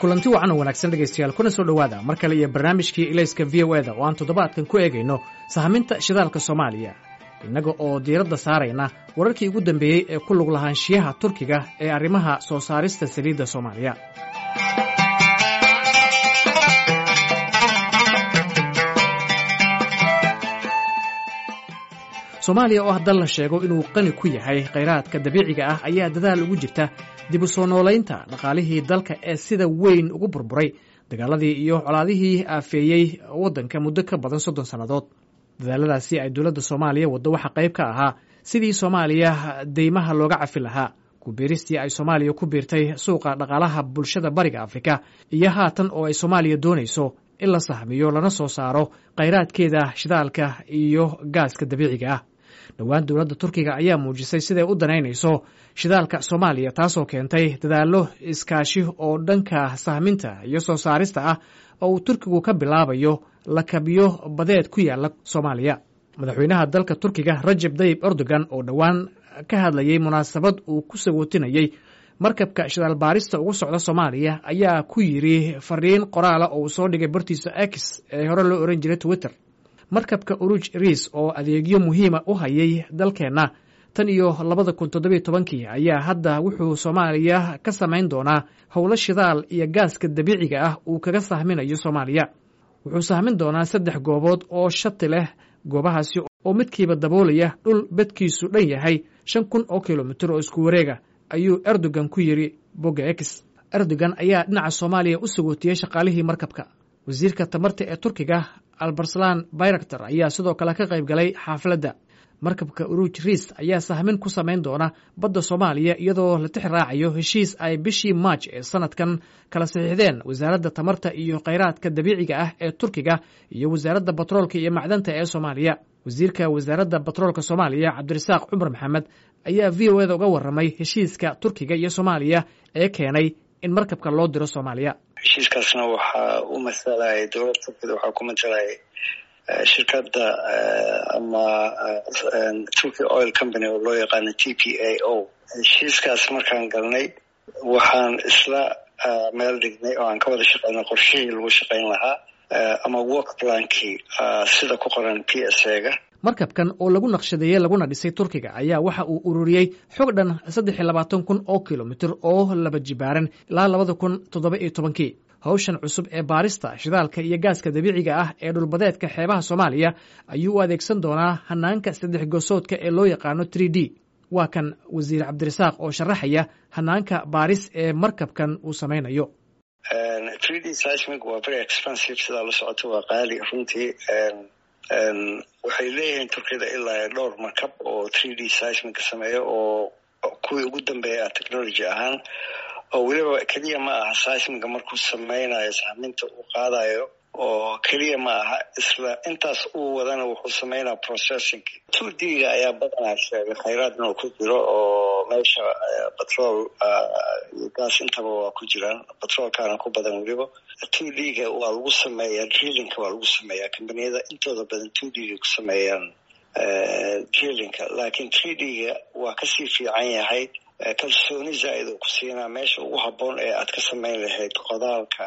kulanti wacan oo wanaagsan dhegaystayaal kuna soo dhowaada mar kale iyo barnaamijkii ilayska v o eda oo aan toddobaadkan ku eegayno sahaminta shidaalka soomaaliya innaga oo diiradda saarayna wararkii ugu dambeeyey ee ku lug lahaanshiyaha turkiga ee arrimaha soo saarista saliidda soomaaliya soomaaliya oo ah dal la sheego inuu qani ku yahay khayraadka dabiiciga ah ayaa dadaal ugu jirta dib u soo noolaynta dhaqaalihii dalka ee sida weyn ugu burburay dagaaladii iyo colaadihii aafeeyey waddanka muddo ka badan soddon sannadood dadaaladaasi ay dowladda soomaaliya waddo waxaa qayb ka ahaa sidii soomaaliya deymaha looga cafi lahaa kubiiristii ay soomaaliya ku biirtay suuqa dhaqaalaha bulshada bariga afrika iyo haatan oo ay soomaaliya doonayso in la sahmiyo lana soo saaro khayraadkeeda shidaalka iyo gaaska dabiiciga ah dhowaan dowladda turkiga ayaa muujisay siday u danaynayso shidaalka soomaaliya taasoo keentay dadaallo iskaashi oo dhanka sahminta iyo soo saarista ah oo uu turkigu ka bilaabayo lakabyo badeed ku yaala soomaaliya madaxweynaha dalka turkiga rajab dayib erdogan oo dhowaan ka hadlayey munaasabad uu ku sagootinayey markabka shidaal baarista ugu socda soomaaliya ayaa ku yidri fariin qoraala oo uu soo dhigay bartiisa x ee hore loo oran jiray twitter markabka uruj riis oo adeegyo muhiima u hayay dalkeenna tan iyo labada kun toddobiyo tobankii ayaa hadda wuxuu soomaaliya ka samayn doonaa howlo shidaal iyo gaaska dabiiciga ah uu kaga sahminayo soomaaliya wuxuu sahmin doonaa saddex goobood oo shati leh goobahaasi oo midkiiba daboolaya dhul bedkiisu dhan yahay shan kun oo kilomitir oo isku wareega ayuu erdogan ku yidhi bogga x erdogan ayaa dhinaca soomaaliya u sagootiyey shaqaalihii markabka wasiirka tamarta ee turkiga albarslan bayraktar ayaa sidoo kale ka qayb galay xaafladda markabka uruj riis ayaa sahmin ku samayn doona badda soomaaliya iyadoo la tix raacayo heshiis ay bishii maaj ee sanadkan kala saxiixdeen wasaaradda tamarta iyo khayraadka dabiiciga ah ee turkiga iyo wasaaradda batroolka iyo macdanta ee soomaaliya wasiirka wasaaradda batroolka soomaaliya cabdirasaaq cumar maxamed ayaa v o eda uga warramay heshiiska turkiga iyo soomaaliya ee keenay in markabka loo diro soomaaliya heshiiskaasna waxaa u masalaya dowladda turkida waxaa ku masalaya shirkadda ama turkey oil company oo loo yaqaano t p a o heshiiskaas markaan galnay waxaan isla meel dhignay oo aan ka wada shaqeynay qorshihii lagu shaqeyn lahaa ama work plankii sida ku qoran p s a-ga markabkan oo lagu naqshadeeyey laguna dhisay turkiga ayaa waxa uu ururiyey xog dhan saddex iyo labaatan kun oo kilomitir oo laba jibaaran ilaa labada kun toddoba iyo tobankii hawshan cusub ee baarista shidaalka iyo gaaska dabiiciga ah ee dhulbadeedka xeebaha soomaaliya ayuu u adeegsan doonaa hanaanka saddex gosoodka ee loo yaqaano three d waa kan wasiir cabdirasaaq oo sharaxaya hanaanka baaris ee markabkan uu samaynayo three d seismic waa very expensive sidaa la socoto waa qaali runtii waxay leeyihiin turkiyada ilaa dhowr markab oo three d seismic sameeyo oo kuwii ugu dambeeya technology ahaan oo weliba keliya ma aha seismiga markuu sameynayo sahminta uu qaadayo oo keliya ma aha isla intaas uu wadana wuxuu sameynaya processing two d ga ayaa badanaa sheegay khayraad inuu ku jiro oo meesha batrol iyo gaas intaba waa ku jiraan batroolkaana ku badan weliba two d ga waa lagu sameeyaa drillinka waa lagu sameeyaa combaniyada intooda badan two d ga ku sameeyaan drillinka laakiin three d ga waa kasii fiican yahay kalsooni zaa-id oo ku siinaa meesha ugu habboon ee aad ka samayn lahayd qodaalka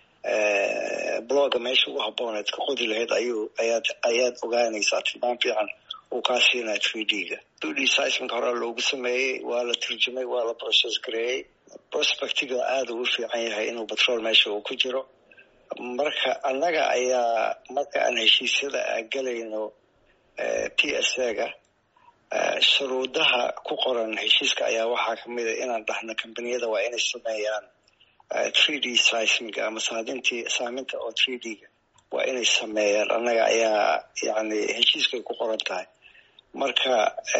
bloga meesha ugu habboon ead ka qodi lahayd ayuu ayaad ayaad ogaanaysaa tilmaam fiican uu kaa siinaa three d ga two d seismica horaa loogu sameeyey waa la turjumay waa la process gareeyey prospectiga aada ugu fiican yahay inuu batrool meesha uu ku jiro marka annaga ayaa marka aan heshiisyada galayno p s a ga shuruudaha ku qoran heshiiska ayaa waxaa kamid a inaan dhahno combaniyada waa inay sameeyaan three d seismic ama saadintii saaminta oo three d ga waa inay sameeyaan annaga ayaa yani heshiiskay ku qoran tahay marka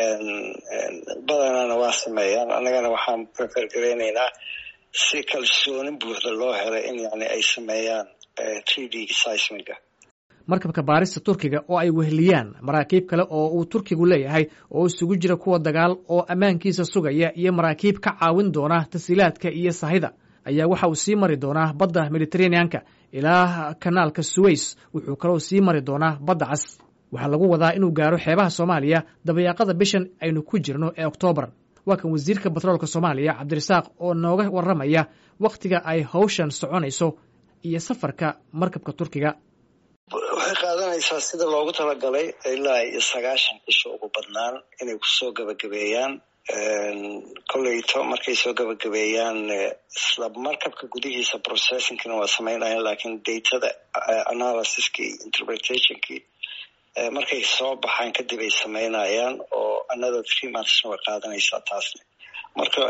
badanana waa sameeyaan annagana waxaan prefer gareyneynaa si kalsooni buuxda loo helay in yani ay sameeyaan three d seismiga markabka baarista turkiga oo ay weheliyaan maraakiib kale oo uu turkigu leeyahay oo isugu jira kuwa dagaal oo ammaankiisa sugaya iyo maraakiib ka caawin doona tasiilaadka iyo sahida ayaa waxa uu sii mari doonaa badda mediteraneanka ilaa kanaalka suweys wuxuu kaloo sii mari doonaa badda cas waxaa lagu wadaa inuu gaaro xeebaha soomaaliya dabayaaqada bishan aynu ku jirno ee oktoobar waa kan wasiirka batroolka soomaaliya cabdirasaaq oo nooga warramaya wakhtiga ay hawshan soconayso iyo safarka markabka turkiga waxay qaadanaysaa sida loogu talagalay ilaa iyo sagaashan cisho ugu badnaan inay kusoo gabagabeeyaan kolleyto markay soo gabagabeeyaan isla markabka gudihiisa processingkina waa samaynayan lakiin datada analysiskii interpretationkii markay soo baxaan kadib ay samaynayaan oo another three monthsna way qaadanaysaa taasna marka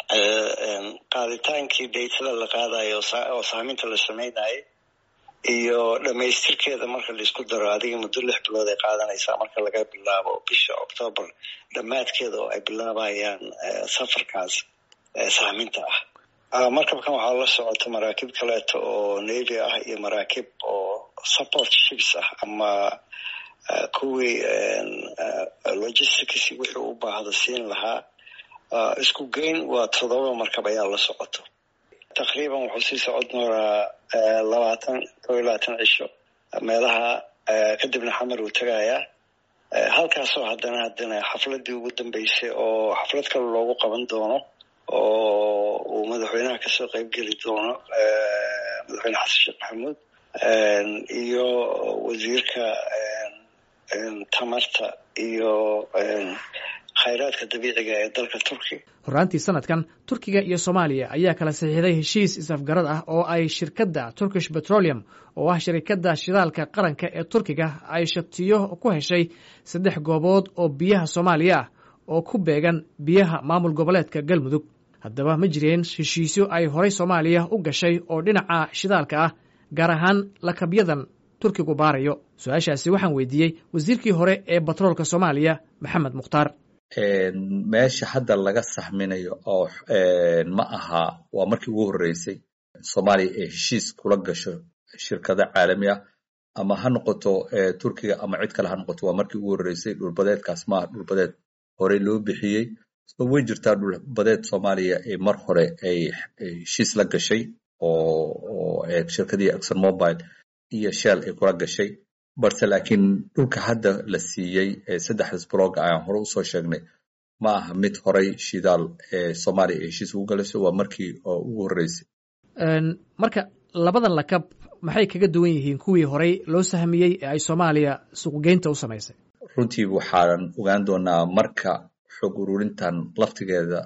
qaaditaankii datada la qaadayo oo saaminta la samaynayo iyo dhamaystirkeeda marka laisku daro adiga muddo lix bilood ay qaadanaysaa marka laga bilaabo bisha octoobar dhammaadkeeda oo ay bilaabayaan safarkaas saaminta ah markabkan waxaa la socota maraakiib kaleeto oo navy ah iyo maraakiib oo support ships ah ama kuwii logistics wixii u baahda siin lahaa isku geyn waa todoba markab ayaa la socoto taqriiban wuxuu sii socon doonaa labaatan kow iyo labaatan cisho meelaha kadibna xamar uu tegayaa halkaasoo haddana haddana xafladii ugu dambeysay oo xaflad kale loogu qaban doono oo uu madaxweynaha kasoo qeybgeli doono madaxweyne xasan sheekh maxamuud iyo wasiirka tamarta iyo khayraadka dabiiciga ee dalka turkiga horraantii sanadkan turkiga iyo soomaaliya ayaa kala saxiixday heshiis is-afgarad ah oo ay shirkadda turkish petroleum oo ah shirikadda shidaalka qaranka ee turkiga ay shatiyo ku heshay saddex goobood oo biyaha soomaaliya ah oo ku beegan biyaha maamul goboleedka galmudug haddaba ma jireen heshiisyo ay horay soomaaliya u gashay oo dhinaca shidaalka ah gaar ahaan lakabyadan turkigu baarayo su-aashaasi waxaan weydiiyey wasiirkii hore ee batroolka soomaaliya maxamed mukhtaar meesha hadda laga saxminayo oo ma aha waa markii ugu horreysay soomaaliya ee heshiis kula gasho shirkado caalami ah ama ha noqoto turkiga ama cid kale ha noqoto waa markii ugu horreysay dhulbadeedkaas maaha dhulbadeed horey loo bixiyey way jirtaa dhulbadeed soomaaliya ee mar hore ay heshiis la gashay oo shirkadii exxon mobile iyo shell ay kula gashay balse laakiin dhulka hadda la siiyey saddexdas blog ayaan hore usoo sheegnay ma aha mid horay shidaal ee soomaaliya ee heshiis ugu galayso waa markii ugu horreysay marka labadan lakab maxay kaga duwan yihiin kuwii horay loo sahmiyey ee ay soomaaliya suuqgeynta u samaysay runtii waxaan ogaan doonaa marka xog ururintan laftigeeda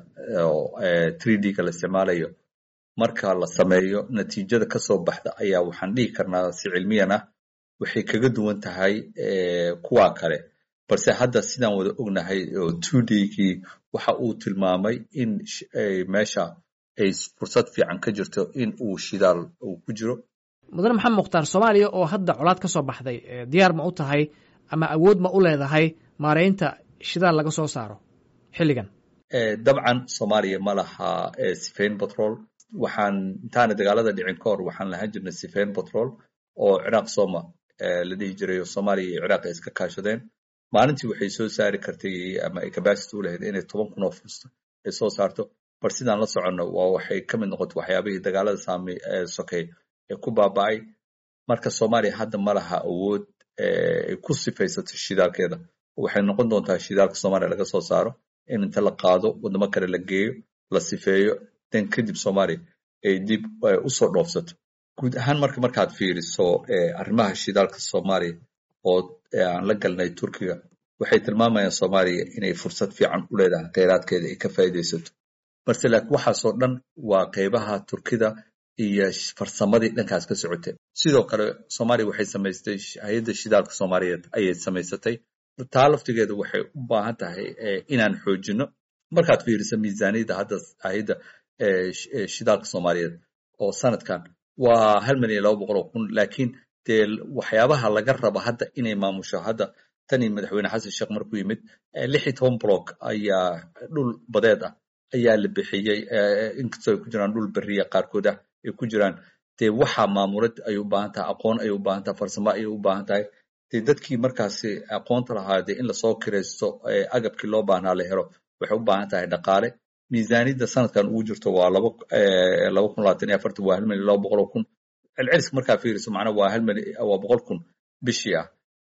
tree d-ga la isticmaalayo marka la sameeyo natiijada kasoo baxda ayaa waxaan dhihi karnaa si cilmiyan ah waxay kaga duwan tahay kuwa kale balse hadda sidaan wada ognahay oo two d-gii waxa uu tilmaamay in meesha ay fursad fiican ka jirto in uu shidaal uu ku jiro mudane maxamed mukhtaar soomaaliya oo hadda colaad ka soo baxday diyaar ma u tahay ama awood ma u leedahay maaraynta shidaal laga soo saaro xilligan dabcan soomaaliya ma laha sifayn batrol waxaan intaana dagaalada dhicin ka hor waxaan lahaan jirnay sifayn batrol oo ciraaq soma la dhihi jiray oo soomaaliya iyo ciraaq ay iska kaashadeen maalintii waxay soo saari kartay ama ay capacity u lahayd inay toban kun oo fusta ay soo saarto bal sidaan la soconno waa waxay ka mid noqotay waxyaabihii dagaalada saami sokey ee ku baaba'ay marka soomaaliya hadda ma laha awood ay ku sifaysato shidaalkeeda waxay noqon doontaa shidaalka soomaaliya laga soo saaro in inta la qaado wadamo kale la geeyo la sifeeyo dan kadib soomaaliya ay dib usoo dhoofsato guud ahaan marka markaad fiiriso arrimaha shidaalka soomaaliya oo aan la galnay turkiga waxay tilmaamayaan soomaaliya inay fursad fiican u leedahay kheyraadkeeda ay ka faa'iidaysato balse laakiin waxaasoo dhan waa qeybaha turkida iyo farsamadii dhankaas ka socotay sidoo kale soomaaliya waxay samaystay hay-adda shidaalka soomaaliyeed ayay samaysatay taa laftigeeda waxay u baahan tahay inaan xoojino markaad fiiriso miisaaniyadda hadda hay-adda shidaalka soomaaliyeed oo sanadkan waa hal milyan laba boqol oo kun laakiin dee waxyaabaha laga raba hadda inay maamusho hadda tanii madaxweyne xasan sheekh markuu yimid lix iyo toban block ayaa dhul badeed ah ayaa la bixiyey inkastoo ay ku jiraan dhul beriya qaarkood ah ay ku jiraan dee waxaa maamulad ayay u baahan tahay aqoon ayay u baahan tahay farsamo ayay u baahan tahay dee dadkii markaasi aqoonta lahaa dee in lasoo kiraysto agabkii loo baahnaa la helo waxay u baahan tahay dhaqaale miisaaniyadda sanadkan ugu jirto waa laba laba kun labaatan iyo afartan waa hal milyan laba boqol oo kun celceliska markaa fiiriso macnaa waa hal milyan waa boqol kun bishii ah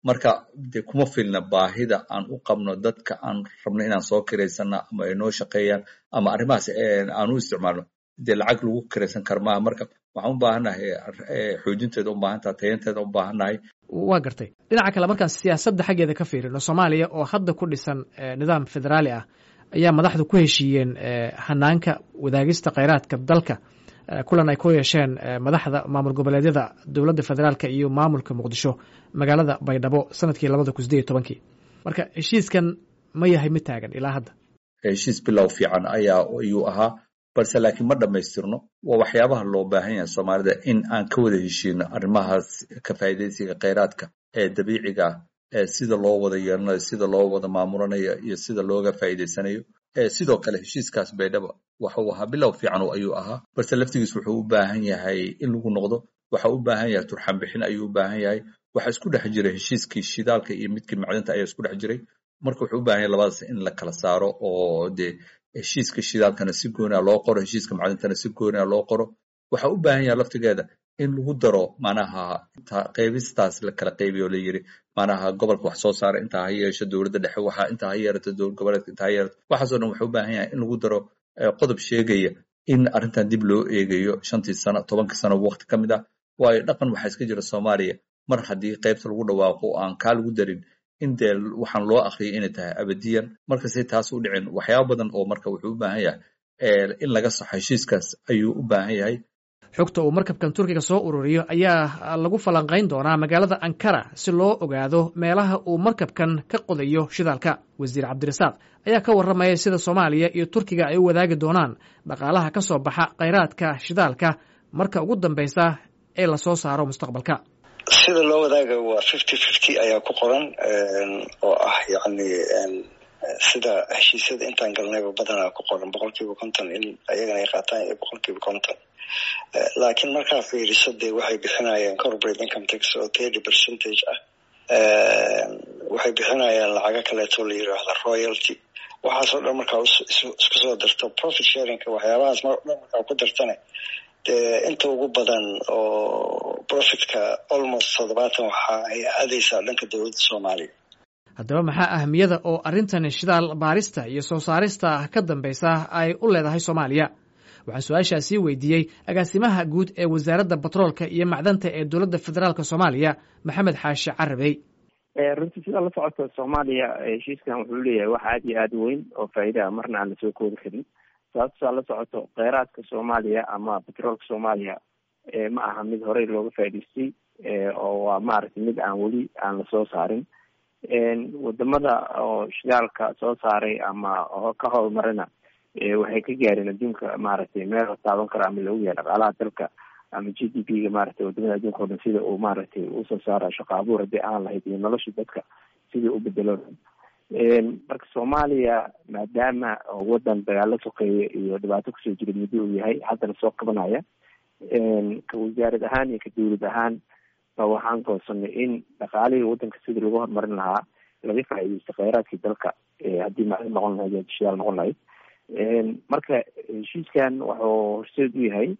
marka de kuma filna baahida aan u qabno dadka aan rabno inaan soo kiraysana ama ay noo shaqeeyaan ama arrimahaas aan u isticmaalno dee lacag lagu kiraysan kara maaha marka waxaan u baahannahay xoojinteeda u baahantaha tayanteeda u baahannahay waa gartay dhinaca kale markaan siyaasadda xaggeeda ka fiirino soomaaliya oo hadda ku dhisan nidaam federaali ah ayaa madaxdu ku heshiiyeen hanaanka wadaagista kheyraadka dalka kulan ay ku yeesheen madaxda maamul goboleedyada dowladda federaalka iyo maamulka muqdisho magaalada baydhabo sanadkii labada kun sideed iyo tobankii marka heshiiskan ma yahay mid taagan ilaa hadda heshiis bilow fiican ayaa ayuu ahaa balse laakiin ma dhammaystirno waa waxyaabaha loo baahan yahay soomaalida in aan ka wada heshiino arrimahaas ka faa'iidaysiga kheyraadka ee dabiiciga ah ee sida loo wada yeelanayo sida loo wada maamulanayo iyo sida looga faa'iidaysanayo sidoo kale heshiiskaas baydhaba waxuu ahaa bilow fiican ayuu ahaa balse laftigiis wuxuu u baahan yahay in lagu noqdo waxa u baahan yahay turxan bixin ayuu u baahan yahay waxa isku dhex jiray heshiiskii shidaalka iyo midkii macdinta ayaa isku dhex jiray marka wuxuu u baahan yahay labadaas in la kala saaro oo dee heshiiska shidaalkana si gooniha loo qoro heshiiska macdintana si gooniha loo qoro waxa u baahan yahay laftigeeda in lagu daro manaha qeybistaas la kala qeybiyo la yiri manaha gobolka wax soo saara intaa ha yeesho dowladda dhexe waxa intaa ha yeerato dowlad goboleedka intaa ha yeerato waxaasoo dhan wuxuu u baahan yahay in lagu daro qodob sheegaya in arrintan dib loo eegayo shantii sano tobankii sano waqti ka mid ah waayo dhaqan waxaa iska jira soomaaliya mar haddii qeybta lagu dhawaaqo oo aan kaa lagu darin in dee waxaan loo akriyay inay tahay abadiyan markasay taas u dhicin waxyaaba badan oo marka wuxuu u baahan yahay in laga saxo heshiiskaas ayuu u baahan yahay xogta uu markabkan turkiga soo ururiyo ayaa lagu falanqayn doonaa magaalada ankara si loo ogaado meelaha uu markabkan ka qodayo shidaalka wasiir cabdirasaaq ayaa ka warramaya sida soomaaliya iyo turkiga ay u wadaagi doonaan dhaqaalaha ka soo baxa kheyraadka shidaalka marka ugu dambaysa ee lasoo saaro mustaqbalka sida loo wadaagayo waa fifty fifty ayaa ku qoran oo ah yacni sida heshiisyada intaan galnayba badanaa ku qoran boqol kiiba konton in ayagana ay qaataan iyo boqol kiiba konton laakiin markaa fiiriso dee waxay bixinayaan corporate income tax oo thirty percentage ah waxay bixinayaan lacago kaleeto la yiraahda royalty waxaasoo dhan markaa isku soo darto profit sharingka waxyaabahaas mar dhan markaa ku dartane dee inta ugu badan oo profitka almost toddobaatan waxa ay aadaysaa dhanka dowladda soomaaliya haddaba maxaa ahamiyada oo arrintan shidaal baarista iyo soo saarista ka dambaysa ay u leedahay soomaaliya waxaan su-aashaasii weydiiyey agaasimaha guud ee wasaaradda batroolka iyo macdanta ee dowladda federaalk soomaaliya maxamed xaashi carabey runtii sidaa la socota soomaaliya heshiiskan wuxuu leeyahay wax aada iyo aada weyn oo faa'iidaha marna aan lasoo koodi karin sababtaa la socoto kheyraadka soomaaliya ama batroolka soomaaliya ma aha mid horey looga faa'idaystay oo waa maaragtay mid aan weli aan lasoo saarin wadamada oo shidaalka soo saaray ama ka horumarina waxay ka gaareen adduunka maaragtay meel la taaban karo ama lagu yahay dhaqaalaha dalka ama g d p ga maaragtay wadamada adduunka o dhan sida uu maaragtay usoo saara shaqo abuur haddii aan lahayd iyo nolosha dadka sidii u bedelo marka soomaaliya maadaama wadan dagaalo sokeeye iyo dhibaato kusoo jira muddo uu yahay haddana soo kabanaya ka wasaarad ahaan iyo ka dawlad ahaan ba waxaan goosanay in dhaqaalihii wadanka sidii lagu horumarin lahaa laga faa'iideysto kheyraadkii dalka haddii maclin noqon lahayd shidaal noqon lahayd marka heshiiskan wuxuu horseed u yahay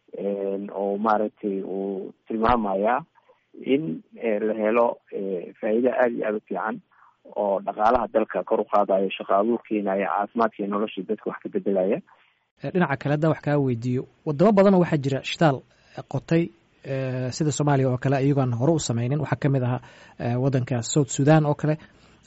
oo maaragtay uu tilmaamayaa in la helo faa'iida aada iyo aada u fiican oo dhaqaalaha dalka kor u qaadayo shaqo abuur keenaya caafimaadka iyo noloshii dadka wax ka bedelaya dhinaca kale hadda wax kaa weydiiyo wadamo badanoo waxaa jira shitaal qotay sida soomaaliya oo kale iyagoon hore u sameynin waxaa kamid ahaa wadanka south sudan oo kale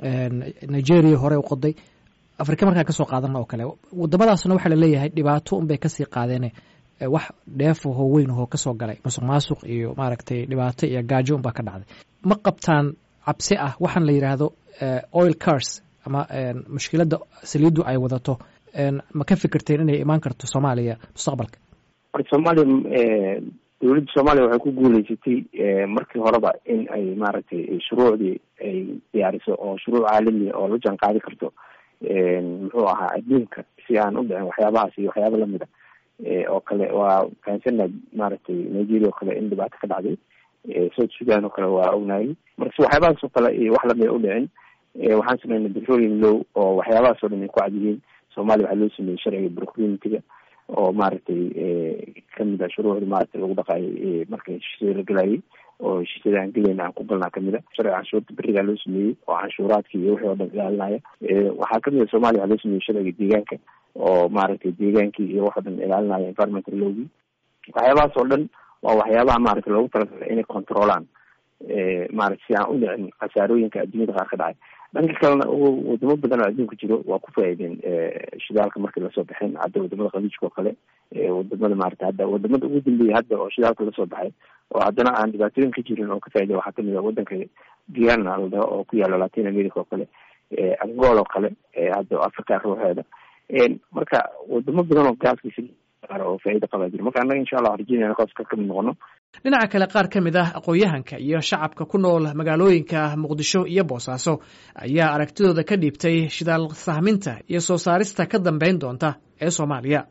nigeria hore u qoday afrika markaan kasoo qaadana oo kale wadamadaasna waxaa laleeyahay dhibaato unbay kasii qaadeene wax dheefahoo weyn ahoo kasoo galay masuq maasuq iyo maaragtay dhibaato iyo gaajo unbaa ka dhacday ma qabtaan cabsi ah waxaan la yidhaahdo oil cars ama mushkiladda saliiddu ay wadato ma ka fikirteen inay imaan karto soomaaliya mustaqbalka horta soomaaliya dowladda soomaaliya waxay ku guuleysatay markii horeba in ay maaragtay shuruucdii ay diyaariso oo shuruuc caalamiya oo la jaan qaadi karto muxuu ahaa adduunka si aan u dhicin waxyaabahaas iyo waxyaaba lamida oo kale waa fahansana maaragtay nigeria oo kale in dhibaato ka dhacday south sudan oo kale waa ognaayay marka waxyaabahaas oo kale iyo wax lamida u dhicin waxaan sameynay petroleum low oo waxyaabahaas oo dhan ay ku cadyihiin soomaaliya waxaa loo sameeyey sharciga procurementiga oo maaragtay kamid a shuruucda maaragtay lagu dhaqaayay marka heshiisyada la gelayay oo heshiisyada aan gelayna aan ku galnaa kamid a sharci canshuurta berigaa loo sameeyey oo canshuuraadka iyo wixii oo dhan ilaalinaya waxaa kamid a soomaaliya waxaa loo sameeyey sharciga deegaanka oo maaragtay deegaankii iyo wax o dhan ilaalinaya environmental lowgii waxyaabahaas oo dhan waa waxyaabaha maaragtay loogu talagalay inay controlaan maarata si aan u dhicin khasaarooyinka adduunyada qaar ka dhacay dhanka kalena wadamo badan oo adduunka jiro waa ku faa'iideen shidaalka markii lasoo baxeen hadda wadamada khaliijka oo kale wadamada maarata hadda wadamada ugu dambeeyay hadda oo shidaalka lasoo baxay oo haddana aan dhibaatooyin ka jirin oo ka faa'iday waxaa kamid a wadanka guyana la dhaho oo ku yaalo latin america oo kale angola oo kale hadda africa ruuxeeda marka wadamo badan oo gaaskiisa oo faa'iida qabaa jira marka annaga insha allah waxaan rajeynayna kooska kamid noqono dhinaca kale qaar ka mid ah aqoon-yahanka iyo shacabka ku nool magaalooyinka muqdisho iyo boosaaso ayaa aragtidooda ka dhiibtay shidaal sahminta iyo soo saarista ka dambeyn doonta ee soomaaliya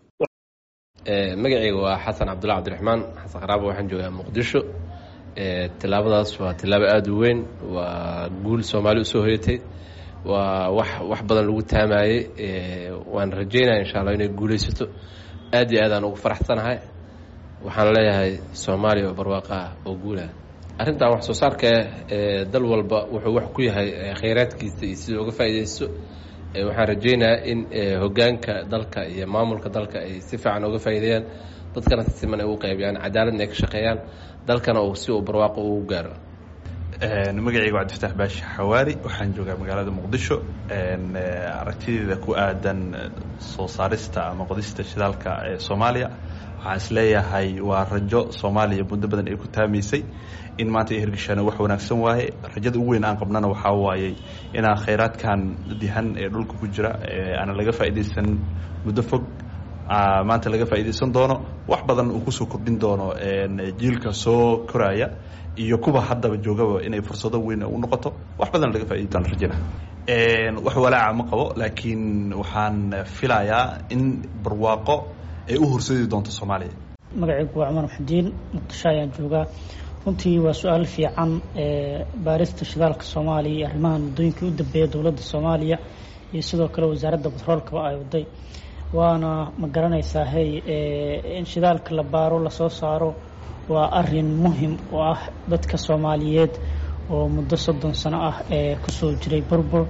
magacayga waa xasan cabdulla cabdiraxmaan xasan qaraabo waxaan joogaa muqdisho tilaabadaas waa tilaabo aada u weyn waa guul soomaali usoo hoyatay waa wax wax badan lagu taamayey waan rajeynaya insha allah inay guuleysato aad iyo aad aan ugu faraxsanahay waxaan leeyahay soomaaliya oo barwaaqaa oo guulah arrintan wax soo saarka ee dal walba wuxuu wax ku yahay khayraadkiisa iyo sida uga faa'iidaysto waxaan rajeynayaa in hogaanka dalka iyo maamulka dalka ay si fiican uga faa'iideeyaan dadkana si siman ay u qaybiyaan cadaaladna ay ka shaqeeyaan dalkana uu si uu barwaaqo ugu gaaro magacayga cabdifataax baashi xawaari waxaan joogaa magaalada muqdisho aragtideeda ku aadan soo saarista ama qodista shidaalka ee soomaaliya waxaan isleeyahay waa rajo soomaaliya muddo badan ay ku taamaysay in maanta ay hirgashaana wax wanaagsan waaye rajada ugu weyn aan qabnana waxaa waayey inaan khayraadkan dihan ee dhulka ku jira aana laga faa'iidaysan muddo fog maanta laga faa'iidaysan doono wax badan uu kusoo kordhin doono jiilka soo koraya iyo kuwa haddaba joogaba inay fursado weyn u noqoto wax badan laga faaidi doona rajana wax walaaca ma qabo laakiin waxaan filayaa in barwaaqo ay u horseedi doonto soomaaliya magacaygu waa cumar maxudiin muqdisho ayaan joogaa runtii waa su-aal fiican baarista shidaalka soomaaliya iyo arrimahan muddooyinkii u dambeeya dowladda soomaaliya iyo sidoo kale wasaaradda batroolkaba ay waday waana ma garanaysaa hey in shidaalka la baaro lasoo saaro waa arin muhim oo ah dadka soomaaliyeed oo muddo soddon sano ah ee kusoo jiray burbur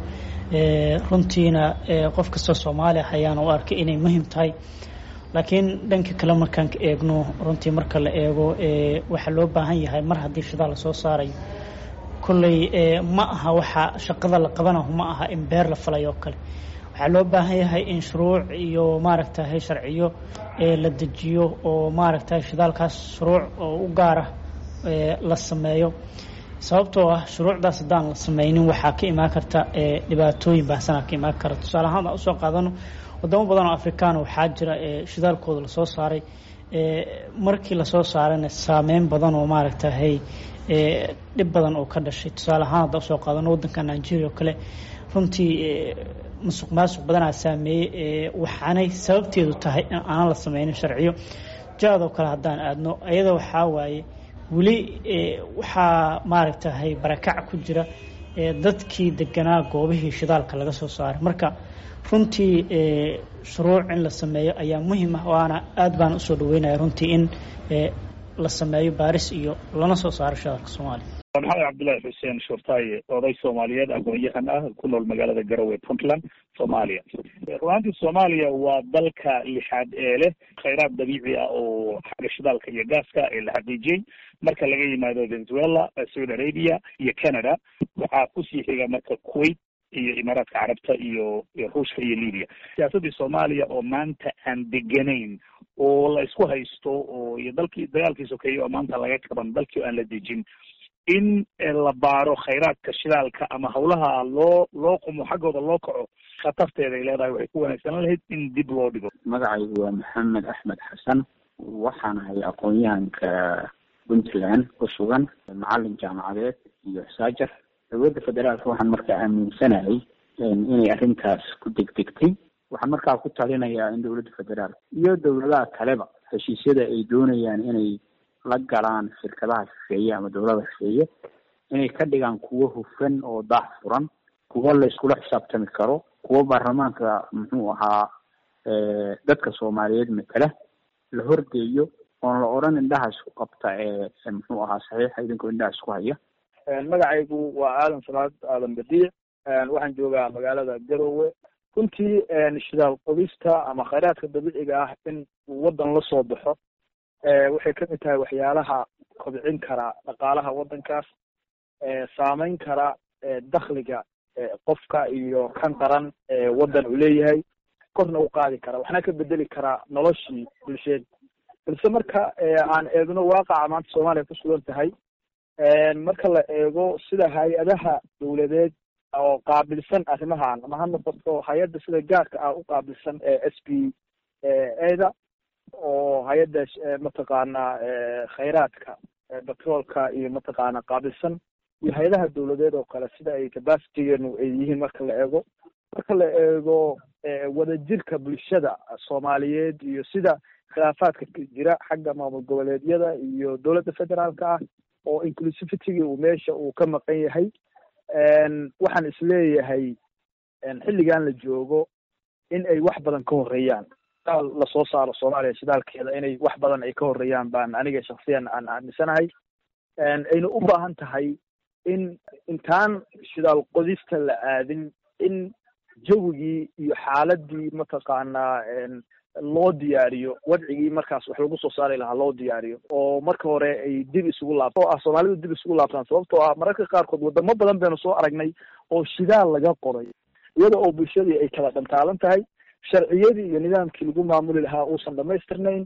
runtiina qof kastoo soomaali ah ayaana u arkay inay muhim tahay laakiin dhanka kale markaan ka eegno runtii marka la eego waxaa loo baahan yahay mar haddii shidaal lasoo saarayo kolley ma aha waxa shaqada la qabanaho ma aha in beer la falay oo kale waxaa loo baahan yahay in shuruuc iyo maaragtahay sharciyo la dejiyo oo maaragtahay shidaalkaas shuruuc oo u gaara la sameeyo sababtoo ah shuruucdaas haddaan la sameynin waxaa ka imaan karta dhibaatooyin baahsanaa ka imaan kara tusaale ahaan usoo qaadano wadamo badan oo afrikaana waxaa jira shidaalkooda lasoo saaray markii lasoo saarayna saameyn badan oo maaragtahay dhib badan oo ka dhashay tusaale ahaan hadda usoo qaadano waddanka nigeria oo kale runtii masuq maasuq badanaa saameeyey waxaanay sababteedu tahay in aanan la sameynin sharciyo jaadoo kale haddaan aadno iyada waxaa waaye weli waxaa maaragtahay barakac ku jira dadkii deganaa goobihii shidaalka laga soo saaray marka runtii shuruuc in la sameeyo ayaa muhiim ah waana aad baan usoo dhaweynaya runtii in la sameeyo baaris iyo lana soo saaro shidaalka soomaaliya maxamed cabdullaahi xuseen shurtaaye oday soomaaliyeed aqoon-yahan ah ku nool magaalada garowe puntland soomaaliya runaantii soomaaliya waa dalka lixaad ee leh khayraad dabiici ah oo xagga shidaalka iyo gaaska ee la xaqiijiyey marka laga yimaado venezuela saudi arabia iyo canada waxaa kusii xiga marka kuwait iyo imaaraadka carabta iyo ruushka iyo libya siyaasaddii soomaaliya oo maanta aan deganayn oo la isku haysto oo iyo dalkii dagaalkii sokeeye oo maanta laga qaban dalkii aan la dejin in la baaro khayraadka shidaalka ama hawlaha loo loo qumo xaggooda loo kaco khatarteeda ay leedahay waxay ku wanaagsanaan lahayd in dib loo dhigo magacaygu waa maxamed axmed xasan waxaan ahay aqoon-yahanka puntland ku sugan macalin jaamacadeed iyo saajar dowladda federaalka waxaan markaa aaminsanahay inay arrintaas ku degdegtay waxaan markaa ku talinayaa in dowladda federaalka iyo dowladaha kaleba heshiisyada ay doonayaan inay la galaan shirkadaha shisheeye ama dowlada shisheeye inay ka dhigaan kuwo hufan oo daah furan kuwo la iskula xisaabtami karo kuwo baarlamaanka muxuu ahaa dadka soomaaliyeed matala la horgeeyo oon la odhan indhaha isku qabta ee muxuu ahaa saxiixa idinkoo indhaha isku haya magacaygu waa aadan salaad aadan badiic waxaan joogaa magaalada garowe runtii shidaal qodista ama khayraadka dabiiciga ah in waddan la soo baxo waxay kamid tahay waxyaalaha kobcin kara dhaqaalaha waddankaas saameyn kara dakhliga qofka iyo kan qaran waddan uu leeyahay korna u qaadi kara waxna ka bedeli karaa noloshii bulsheed balse marka aan eegno waaqaca maanta soomaaliya ku sugan tahay marka la eego sida hay-adaha dawladeed oo qaabilsan arrimahan ama ha noqoto hay-adda sida gaarka ah u qaabilsan s b eda oo hay-adda mataqaana khayraadka batroolka iyo mataqaana qaabilsan iyo hay-adaha dawladeed oo kale sida ay capacitygeenu ay yihiin marka la eego marka la eego wadajirka bulshada soomaaliyeed iyo sida khilaafaadka jira xagga maamul goboleedyada iyo dowladda federaalka ah oo inclusivitygii uu meesha uu ka maqan yahay waxaan isleeyahay xilligan la joogo in ay wax badan ka horeeyaan shidaal lasoo saaro soomaaliya shidaalkeeda inay wax badan ay ka horeeyaan baan aniga shaksiyan aan aaminsanahay ayna u baahan tahay in intaan shidaal qodista la aadin in jawigii iyo xaaladii mataqaanaa loo diyaariyo wadcigii markaas wax lagu soo saari lahaa loo diyaariyo oo marka hore ay dib isugu laabto oo ah soomaalidu dib isugu laabtaan sababtoo ah mararka qaarkood wadamo badan baynu soo aragnay oo shidaal laga qoray iyada oo bulshadii ay kala dhantaalan tahay sharciyadii iyo nidaamkii lagu maamuli lahaa uusan dhamaystirnayn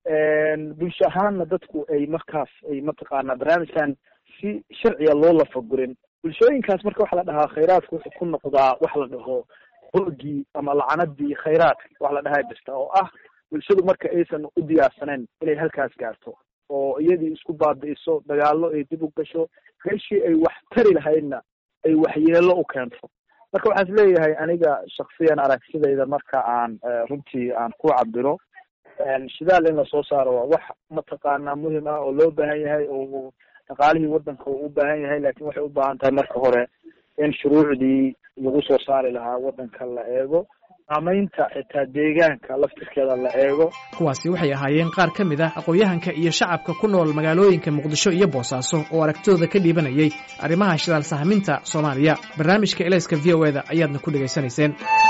bulsho ahaanna dadku ay markaas ay mataqaanaa barnaamijkan si sharciga loo lafagurin bulshooyinkaas marka waxa la dhahaa khayraadka wuxuu ku noqdaa wax la dhaho hoogii ama lacanadii khayraadka wax la dhahaa jirta oo ah bulshadu marka aysan u diyaarsaneyn inay halkaas gaarto oo iyadii isku baabi'iso dagaallo ay dib u gasho meeshii ay wax tari lahaydna ay waxyeelo u keento marka waxaan is leeyahay aniga shaksiyan aragtidayda marka aan runtii aan ku cabiro shidaal in lasoo saaro waa wax mataqaanaa muhim ah oo loo baahan yahay oo dhaqaalihii waddanka uu u baahan yahay laakiin waxay u baahan tahay marka hore in shuruucdii lagu soo saari lahaa waddanka la eego saamaynta xitaa deegaanka laftirkeeda la eego kuwaasi waxay ahaayeen qaar ka mid ah aqoon-yahanka iyo shacabka ku nool magaalooyinka muqdisho iyo boosaaso oo aragtidooda ka dhiibanayay arrimaha shidaal sahminta soomaaliya barnaamijka elayska v o eda ayaadna ku dhegaysanayseen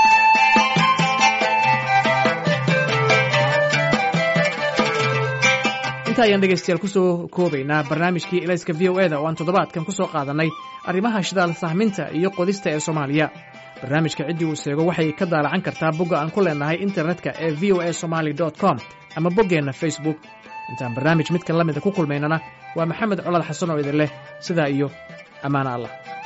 inta ayaan dhegaystayaal kusoo koobaynaa barnaamijkii elayska v o eda oo aan toddobaadkan ku soo qaadannay arrimaha shidaal sahminta iyo qodista ee soomaaliya barnaamijka ciddii uu seego waxay ka daalacan kartaa bogga aan ku leenahay internetka ee v o a somaly com ama boggeenna facebook intaan barnaamij midkan la mida ku kulmaynana waa maxamed colad xasan oo idin leh sidaa iyo ammaano allah